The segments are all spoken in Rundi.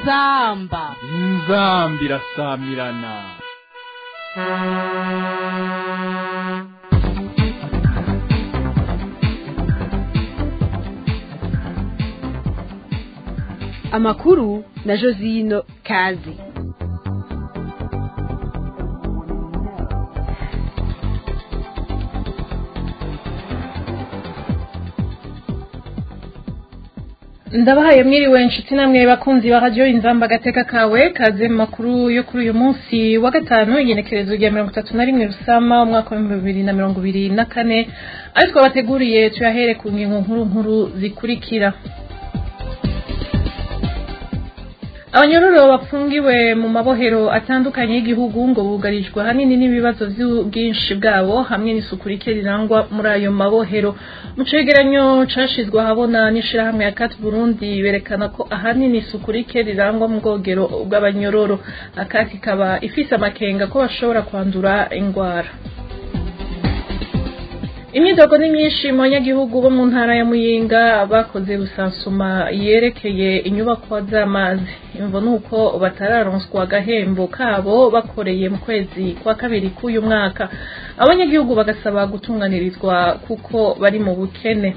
inzamba inzambi irasamirana amakuru na josino kazi ndabahaye mwiriwe inshuti namwe bakunzi ba radiyo inzamba agateka kawe kaze mu makuru yo kuri uyu munsi wa gatanu igenekerezo rya mirongo itatu na rimwe rusama umwaka w'ibihumbi bibiri na mirongo ibiri na kane ayo twabateguriye tuyahere ku ngingo nkuru nkuru zikurikira abanyororo bafungiwe mu mabohero atandukanye y'igihugu ngo bugarijwe ahanini n'ibibazo by'ubwinshi bwabo hamwe n'isuku rike rirangwa muri ayo mabohero mu cegeranyo cashizwe ahabona n'ishirahamwe ya kat burundi berekana ko ahanini isuku rike rirangwa mu bwogero bw'abanyororo akati ikaba ifise amakenga ko bashobora kwandura ingwara imyidogo ni myinshi mu banyagihugu bo mu ntara ya muyinga bakoze rusansuma yerekeye inyubakwa z'amazi imvo ni uko batararonswa agahembo kabo bakoreye mu kwezi kwa kabiri k'uyu mwaka abanyagihugu bagasaba gutunganirizwa kuko bari mu bukene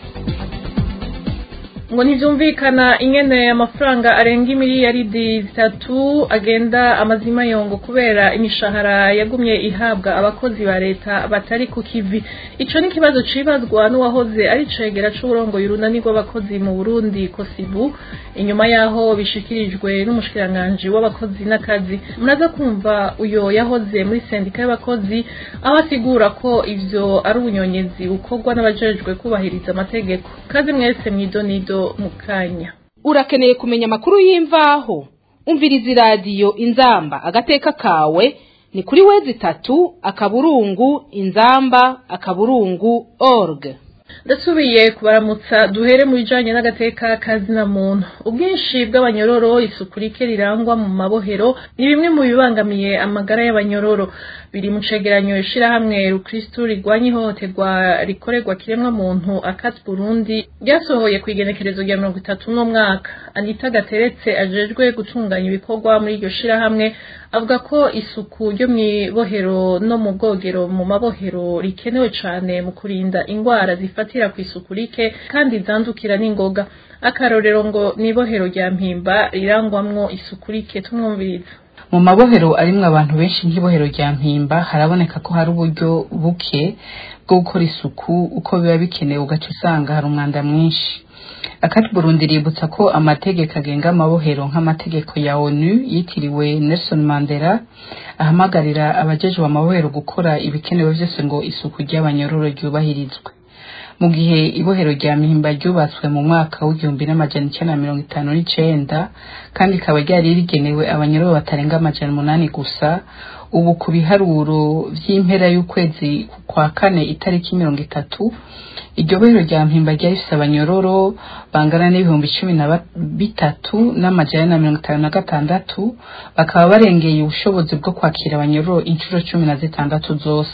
ngo ntibyumvikana ingene amafaranga arenga imiliyaridi zitatu agenda amazima yongo kubera imishahara yagumye ihabwa abakozi ba leta batari ku kivi ico ni ikibazo cibazwa n'uwahoze ari cegera c'uburongoye urunani rw'abakozi mu burundi kosibu inyuma yaho bishikirijwe n'umushikiranganji w'abakozi n'akazi muraza kumva uyo yahoze muri sendika y'abakozi aho asigura ko ivyo ari ubunyonyezi bukorwa n'abajejwe kubahiriza amategeko kazi mwese mwidonido mu kanya urakeneye kumenya amakuru y'imvaho umviriza iradiyo inzamba agateka kawe ni kuri wezi itatu akaburungu inzamba akaburungu org ndasubiye kubaramutsa duhere mu bijanye n'agateka kazina muntu ubwinshi bw'abanyororo isuku rike rirangwa mu mabohero ni bimwe mu bibangamiye amagara y'abanyororo biri mu cegeranyo ishirahamwe rukristu rigwanya ihohoterwa rikorerwa kiremwa muntu akati burundi ryasohoye ku igenekerezo rya mirongo itatu n'umwaka anita gateretse ajejwe gutunganya ibikorwa muri iryo shirahamwe avuga ko isuku ryo mw'ibohero no mu bwogero mu mabohero rikenewe cane mu kurinda ingwara zifatira ku isuku rike kandi zandukira n'ingoga akarorero ngo n'ibohero rya mpimba rirangwamwo isuku rike tumwumviriza mu mabohero arimwo abantu benshi nk'ibohero rya mpimba haraboneka ko hari uburyo buke bwo gukora isuku uko biba bikenewe ugaca usanga hari umwanda mwinshi akati burundi ributsa ko amategeko agenga amabohero nk'amategeko ya onu yitiriwe nelson mandela ahamagarira abajejwe amabohero gukora ibikenewe vyose ngo isuku ry'abanyororo ryubahirizwe mu gihe ibohero rya mihimba ryubatswe mu mwaka w'igihumbi n'amajana icenda na mirongo itanu n'icenda kandi ikaba ryari rigenewe abanyororo batarenga amajana umunani gusa ubu ku biharuro vy'impera y'ukwezi kwa kane itariki mirongo itatu iryo bohero rya mpimba ryari rifise abanyororo bangana n'ibihumbi cumi na bitatu n'amajana na mirongo itanu na gatandatu bakaba barengeye ubushobozi bwo kwakira abanyororo inshuro cumi na zitandatu zose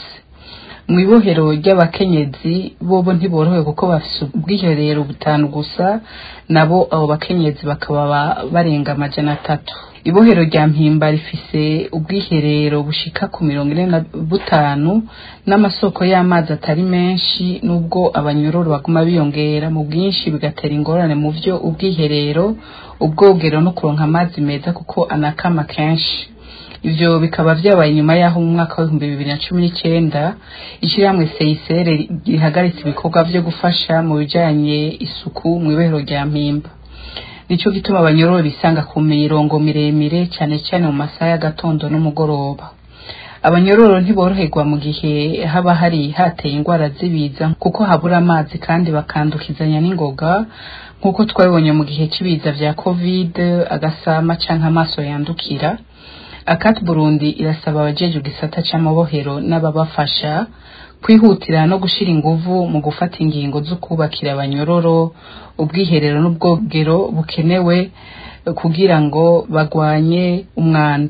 mu ibohero ry'abakenyezi bobo ntiborohewe kuko bafise ubwiherero butanu gusa nabo abo bakenyezi bakaba barenga amajana atatu ibohero rya mpimba rifise ubwiherero bushika ku mirongo ine na butanu n'amasoko y'amazi atari menshi n'ubwo abanyororo baguma biyongera mu bwinshi bigatera ingorane mu vyo ubwiherero ubwogero no kuronka amazi meza kuko anakama kenshi ivyo bikaba vyabaye inyuma yaho mu mwaka w'ibihumbi bibiri na cumi n'icenda ishirahamwe seyisere rihagaritse ibikorwa vyo gufasha mu bijanye isuku mw'ibohero rya mpimba nico gituma abanyororo bisanga ku mirongo miremire cane cane mu masaha y'agatondo n'umugoroba abanyororo ntiboroherwa mu gihe haba hari hateye ingwara z'ibiza kuko habura amazi kandi bakandukizanya n'ingoga nk'uko twabibonye mu gihe c'ibiza vya covid agasama canke amaso yandukira akati burundi irasaba abajeje gisata c'amabohero n'ababafasha kwihutira no gushira inguvu mu gufata ingingo zo kubakira abanyororo ubwiherero n'ubwogero bukenewe kugira ngo bagwanye umwanda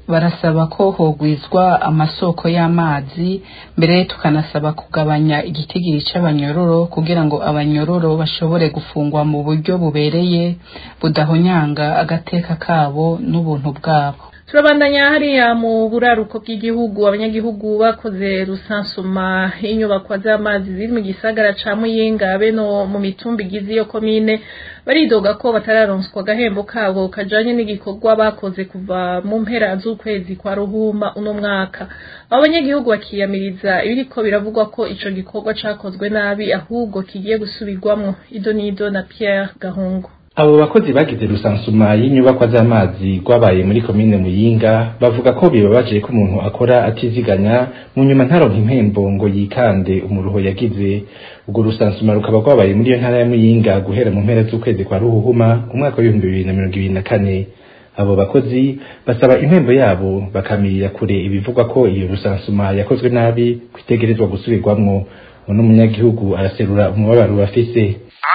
barasaba ko hogwizwa amasoko y'amazi mbere tukanasaba kugabanya igitigiri c'abanyororo kugira ngo abanyororo bashobore gufungwa mu buryo bubereye budahonyanga agateka kabo n'ubuntu bwabo turabandanya hariya mu buraruko bw'igihugu abanyagihugu bakoze rusansuma y'inyubakwa z'amazi ziri mu gisagara ca muyinga beno mu mitumba igize iyo komine baridoga ko batararonswa agahembo kabo kajanye n'igikorwa bakoze kuva mu mpera z'ukwezi kwa ruhuma uno mwaka abo banyagihugu bakiyamiriza ibiriko biravugwa ko ico gikorwa cakozwe nabi ahubwo kigiye gusubirwamwo idonido na Pierre Gahungu abo bakozi bagize rusansuma y'inyubakwa z'amazi rwabaye muri komine muyinga bavuga ko bibabaje ko umuntu akora atiziganya mu nyuma ntaronka impembo ngo yikande umuruho yagize ubwo rusansuma rukaba rwabaye muri iyo ntara ya muyinga guhera mu mpera z'ukwezi kwa ruhuhuma umwaka w'ibihumbi bibiri na mirongo ibiri na kane abo bakozi basaba impembo yabo bakamirira kure ibivugwa ko iyo rusansuma yakozwe nabi kwitegerezwa gusubirwamwo uno munyagihugu araserura umubabaro bafise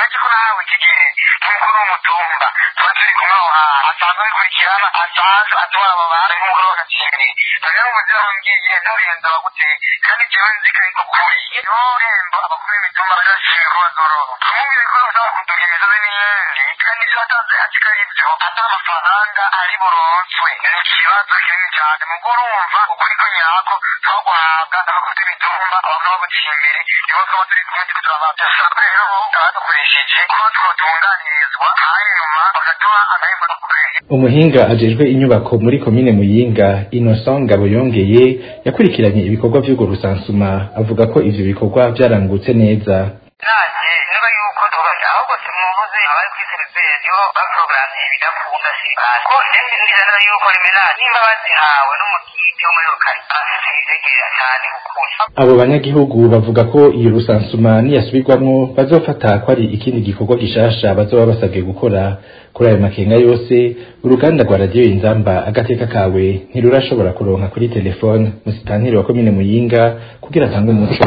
asanzwe atwara abo bantu nk'umugore w'agakingiri rero umuzira wambwiye nturenze abaguteye kandi jewe nzi ko ariko kuri niho rembo abakuru b'imitumba bari bashinzwe ko bazorora kumubwira ko basaba kuduga imisozi n'iyindi kandi ibyo watanze ati ko ari byo ata amafaranga ari buronswe ni ikibazo kinini cyane mugo urumva ukuri ko nyako tuba guhabwa n'abakuru b'imitumba abantu baguteye imbere nibo twaba turi kumwe turiko turabafasha rero abadukoresheje ko twotunganirizwa hanyuma bakaduha agahembo dukoresheje umuhinga ajejwe inyubako muri komine muyinga innocent ngabo yongeye yakurikiranye ibikorwa vy'urwo rusansuma avuga ko ivyo bikorwa vyarangutse neza nanjye niba yuko tubaye ahubwo simubuze abari kuri serivisiyo baporogaramu bidakunda sibasi ko ndende ndizana yuko rimena nimba bazihawe n'umukiti wo muri rukari asitegera cyane ukuri abo banyagihugu bavuga ko iyo rusansuma niyasubirwamwo bazofata ko ari ikindi gikorwa gishasha bazoba basabwe gukora kuri ayo makenga yose uruganda rwa radiyo inzamba agateka kawe ntirurashobora kuronka kuri telefone musitantiri wa komine muyinga kugira atange umuco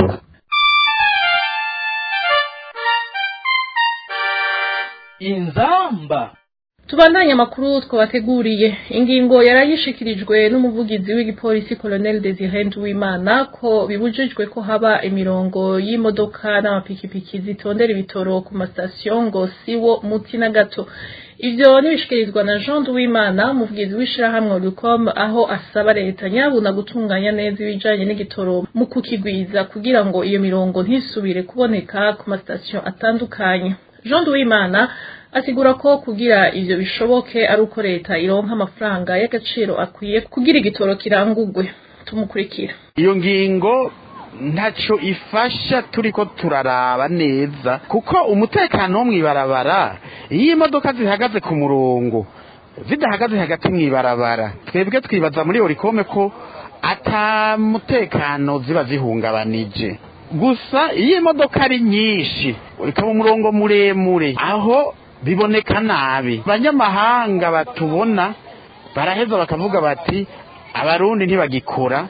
inzamba tubandanye amakuru twabateguriye ingingo yarayishikirijwe n'umuvugizi w'igipolisi colonel Desire Nduwimana ko bibujijwe ko haba imirongo y'imodoka n'amapikipiki zitondera ibitoro ku masitasiyo ngo siwo muti na gato ivyo nibishikirizwa na Jean Nduwimana umuvugizi w'ishirahamwe Lucom aho asaba leta nyabuna gutunganya neza ibijanye n'igitoro mu kukigwiza kugira ngo iyo mirongo ntisubire kuboneka ku masitasiyo atandukanye Jean Nduwimana asigura ko kugira ivyo bishoboke ari uko leta ironka amafaranga y'agaciro akwiye kugira igitoro kirangurwe tumukurikira iyo ngingo ntacyo ifasha turiko turaraba neza kuko umutekano wo mw'ibarabara iyo imodoka zihagaze ku murongo zidahagaze hagati mw'ibarabara twebwe twibaza muri orikome ko ata mutekano ziba zihungabanije gusa iyo imodoka ari nyinshi ikaba umurongo muremure aho biboneka nabi abanyamahanga batubona baraheza bakavuga bati abarundi ntibagikora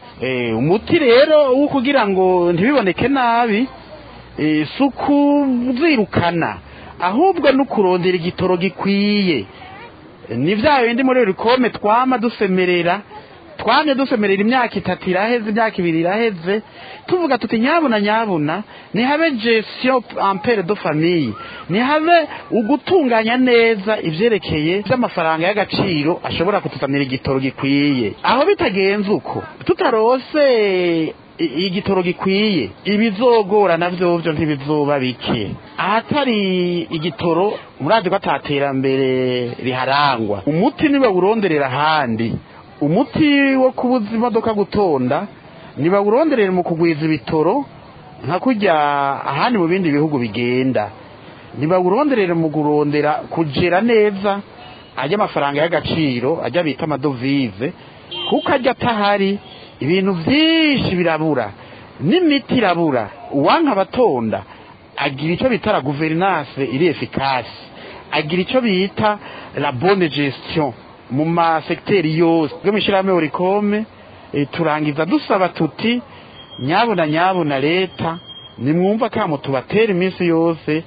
umuti rero wo kugira ngo ntibiboneke nabi si ukuzirukana ahubwo no kurondera igitoro gikwiye ni bya bindi muri rikome twama dusemerera twamye dusemerera imyaka itatu iraheze imyaka ibiri iraheze tuvuga tuti nyabuna nyabuna nihabe gestion ampere de famille nihabe ugutunganya neza ivyerekeye vy'amafaranga y'agaciro ashobora kutuzanira igitoro gikwiye aho bitagenze uko tutarose igitoro gikwiye ibizogora navyo vyo ntibizoba bike ahatari igitoro murazi ko ataterambere riharangwa umuti niba uronderera ahandi umuti wo kubuza imodoka gutonda ntibawuronderere mu kugwiza ibitoro nka kujya ahandi mu bindi bihugu bigenda ntibawuronderere mu kurondera kugera neza ajya amafaranga y'agaciro ajya bita amadovize kuko ajya atahari ibintu byinshi birabura n'imiti irabura uwanka abatonda agira icyo bita la guverinance iri efikasi agira icyo bita la bonne gestion mu masegiteri yose bwo mishyirahamwe orikome turangiza dusaba tuti nyabuna nyabuna leta nimwumva kamo tubatera iminsi yose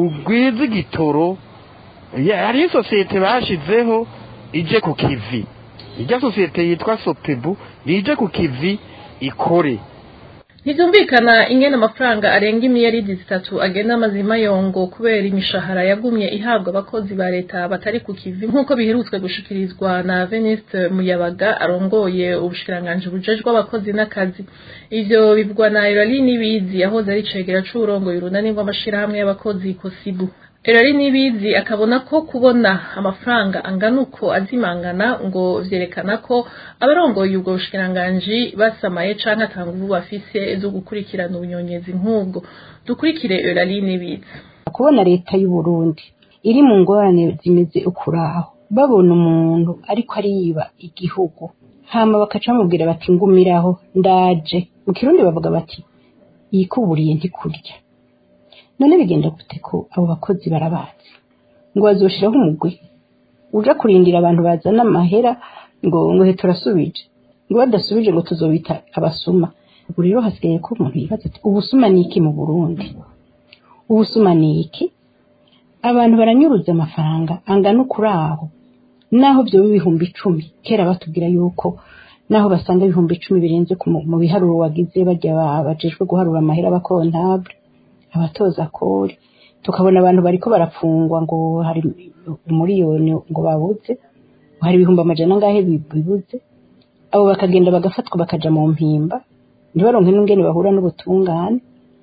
mugwize igitoro hariho isosiyete bashizeho ije ku kivi irya sosiyete yitwa sopebu rije ku kivi ikore ntibyumvikana ingene amafaranga arenga imiyaridi zitatu agenda amazima yongo kubera imishahara yagumye ihabwa abakozi ba leta batari ku kivi nk'uko biherutswe gushikirizwa na veniste muyabaga arongoye ubushikiranganji bujejwe abakozi n'akazi ivyo bivugwa na erari n'ibizi yahoze ari cegera c'uburongoye urunani rw'amashirahamwe y'abakozi kosibu erari n'ibizi akabona ko kubona amafaranga angana uko azimangana ngo vyerekana ko abarongoye ubwo bushikiranganji basamaye canke atanga ubu bafise zo gukurikirana ubunyonyezi nk'ubwo dukurikire erari n'ibizi kubona leta y'u Burundi iri mu ngorane zimeze ukuraho babona umuntu ariko ariyiba igihugu hama bakaca bamubwira bati ngumiraho ndaje mu kirundi bavuga bati yikuburiye ntikurya none bigenda gute ko abo bakozi barabazi ngo bazoshiraho umugwi uja kurindira abantu bazana amahera ngo ngo he turasubije ngo badasubije ngo tuzobita abasuma ubu rero hasigaye ko umuntu yibaza ati ubusuma ni iki mu burundi ubusuma ni iki abantu baranyuruza amafaranga angana ukuri aho naho byoba ibihumbi icumi kera batubwira yuko naho basanga ibihumbi icumi birenze ku mu- mu biharuro wagize bajya ba- bajejwe guharura amahera abakontabure abatoza kori tukabona abantu bariko barapfungwa ngo hari umuriyoni ngo babuze ngo hari ibihumbi amajana angahe bi- bibuze abo bakagenda bagafatwa bakaja mu mpimba ntibaronke n'ingene bahura n'ubutungane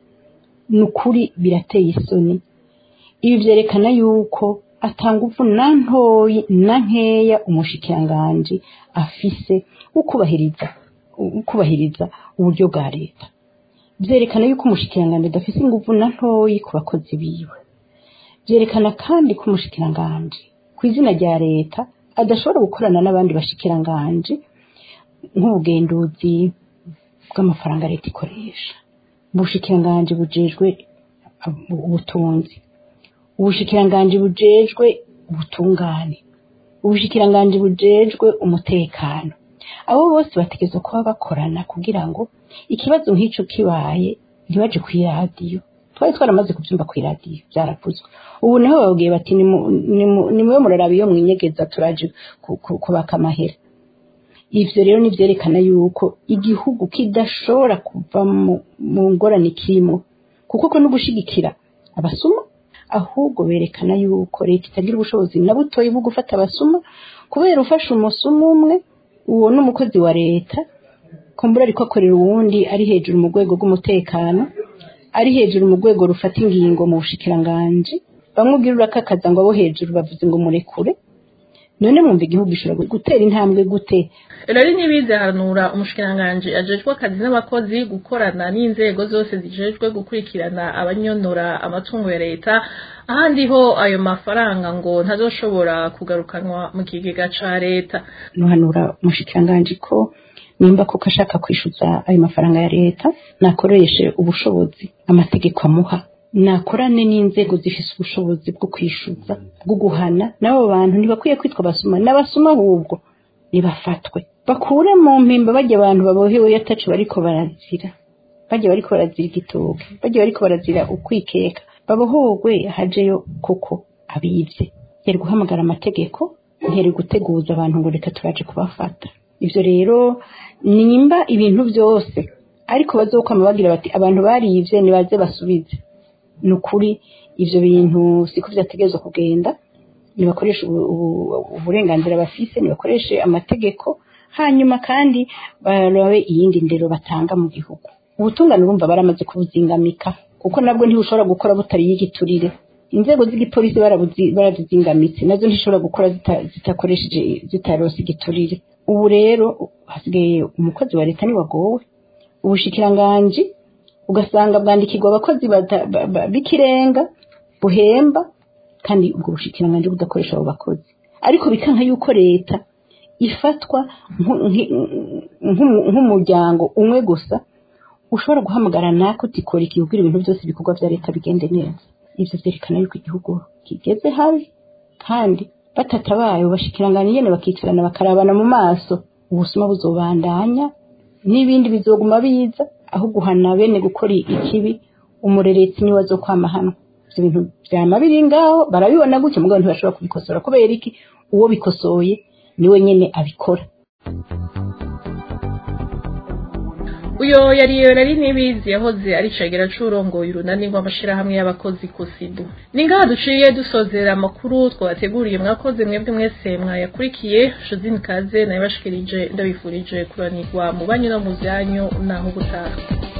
ni ukuri birateye isoni ibi vyerekana yuko atanga uvu na ntoyi na nkeya umushikiranganji afise ukubahiriza ukubahiriza uburyo bwa leta vyerekana yuko umushikiranganji adafise inguvu na ntoyi ku bakozi biwe vyerekana kandi ko umushikiranganji ku izina rya leta adashobora gukorana n'abandi bashikiranganji nk'ubugenduzi bw'amafaranga leta ikoresha ubushikiranganji bujejwe ubutunzi ubushikiranganji bujejwe ubutungane ubushikiranganji bujejwe umutekano abo bose bategerezwa kuba bakorana kugira ngo ikibazo nk'ico kibaye ntibaje kw'iradiyo twari twaramaze kubyumva kw'iradiyo byaravuzwe ubu niho babwiye bati nimu- nimu- nimube muraraba iyo mwinyegeza turaje ku- ku- kubaka amahera ivyo rero nivyerekana yuko igihugu kidashobora kuva mu, mu ngorane kirimo kuko ko no gushigikira abasuma ahubwo berekana yuko leta itagira ubushobozi na butoyi bwo gufata abasuma kubera ufashe umusumu umwe uwo ni umukozi wa leta kumbura ariko akorera uwundi ari hejuru mu rwego rw'umutekano ari hejuru mu rwego rufata ingingo mu bushikiranganji bamwe ubwira urakakaza ngo abo hejuru bavuze ngo murekure none mwumva igihugu gishobora gutera intambwe gute rero ntibize haranura umushikiranganji ajejwe akazi n'abakozi gukorana n'inzego zose zijejwe gukurikirana abanyonora amatungo ya leta ahandi ho ayo mafaranga ngo ntazoshobora kugarukanwa mu kigega ca leta nuhanura umushikiranganji ko nimba kuko ashaka kwishyuza ayo mafaranga ya leta nakoreshe ubushobozi amategeko amuha nakorane n'inzego zifise ubushobozi bwo kwishyuza bwo guhana n'abo bantu ntibakwiye kwitwa abasuma n'abasuma ahubwo nibafatwe bakure mu mpimba bajya abantu babohewe yatacu bariko barazira bajya bariko barazira igitoke bajya bariko barazira ukwikeka babohogwe hajeyo koko abivye yari guhamagara amategeko ntiyari guteguza abantu ngo reka turaje kubafata ivyo rero nimba ibintu byose ariko bazokwama bagira bati abantu barivye nibaze basubize ni ukuri ivyo bintu siko vyategerezwa kugenda nibakoreshe ubu- ubu- uburenganzira bafise nibakoreshe amategeko hanyuma kandi barabe iyindi ndero batanga mu gihugu ubutungane urumva baramaze kubuzingamika kuko nabwo ntibushobora gukora butariye igiturire inzego z'igipolisi barabuzi- barazizingamitse nazo ntishobora gukora zita- zitakoresheje zitarose igiturire ubu rero hasigaye umukozi wa leta niwagowe ubushikiranganji ugasanga bwandikirwa abakozi bata- ba- ba- b'ikirenga buhemba kandi ubwo bushikiranganji budakoresha abo bakozi ariko bikanka yuko leta ifatwa nku- nki- nku- nk'umuryango umwe gusa ushobora guhamagara nako utikora ikibwira ibintu byose ibikorwa bya leta bigende neza ivyo vyerekana yuko igihugu kigeze habi kandi batatabaye ubashikiranganji nyene bakicarana bakarabana mu maso ubusuma buzobandanya n'ibindi bizoguma biza aho guhana bene gukora ikibi umureretsi niwe azokwama hano ivyo bintu vyama biri ngaho barabibona gutya mugabo ntibashobora kubikosora kubera iki uwo bikosoye niwe nyene abikora uyo yari yari nibizi yahoze ari cagera c'urongoye urunani rw'amashirahamwe y'abakozi kusibu ni ngaha duciye dusozera amakuru twabateguriye mwakoze mwebwe mwese mwayakurikiye josine kaze nayibashikirije ndabifurije kuranirwa mu banyu no mu vyanyu naho gutaha